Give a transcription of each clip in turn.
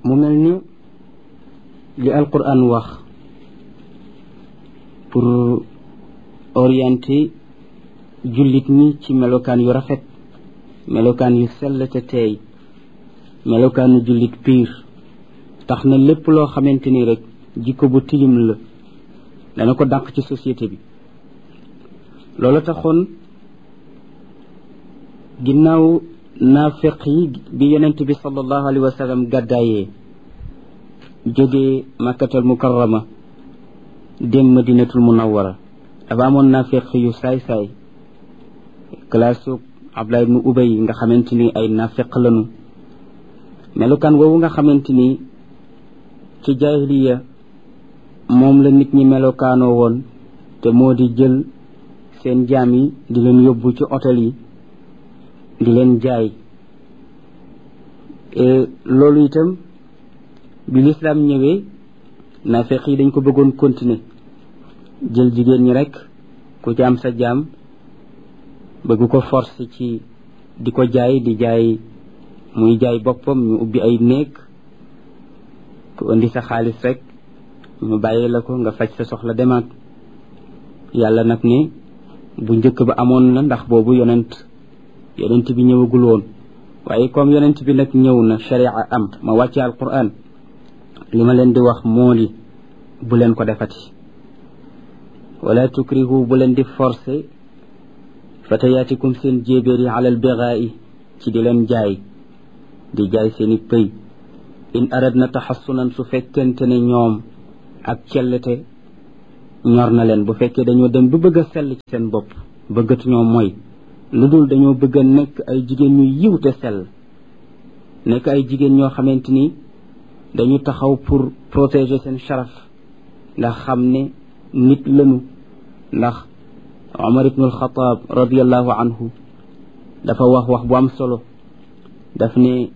mu mel ni li alquran wax pour orienter jullit ñi ci melokaan yu rafet melokaan yu sell te teey melokaanu jullit piir tax na lépp loo xamante ni rek jikko bu tilim la dana ko dàq ci société bi loolu taxoon ginnaaw naafiq yi bi yonent bi sallallahu alayhi wa sallam gàddaayee jógee makkatal mukarrama dem madinatul munawwara dafa amoon naafiq yu saay-saay classe Abdullah ibnu Ubay nga xamante ni ay naafiq lanu melukaan woowu nga xamante ni ci jaahiliya moom la nit ñi melokaanoo woon te moo di jël seen jaam yi di leen yóbbu ci hôtel yi di leen jaay loolu itam bi lislaam ñëwee naafeq yi dañ ko bëggoon continuer jël jigéen ñi rek ku ci am sa jaam bëgg ko force ci di ko jaay di jaay muy jaay boppam ñu ubbi ay néeg ku indi sa xaalis rek ñu bàyyi la ko nga faj sa soxla demaat yàlla nag ne bu njëkk ba amoon na ndax boobu yonent yonent bi ñëwagul woon waaye comme yonent bi nag ñëw na sharia am ma wàcce alquran li ma leen di wax moo di bu leen ko defati wala tukrihu bu leen di forcer fatayaatikum seen jéebéer yi alal bigaa'i ci di leen jaay di jaay seeni pëy in aradna taxassunan su fekkente ne ñoom ak cellete ñor na leen bu fekkee dañoo dem ba bëgg a sell ci seen bopp bëggatuñoo mooy lu dul dañoo bëgg a nekk ay jigéen ñu yiw te sell nekk ay jigéen ñoo xamante ni dañu taxaw pour protéger seen sharaf ndax xam ne nit lañu ndax Omar ibn al-Khattab radiallahu anhu dafa wax wax bu am solo daf ne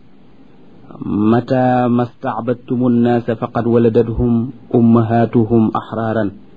mata mastacbadtumu nnaasa faqad waladathum ummahatuhum axraaran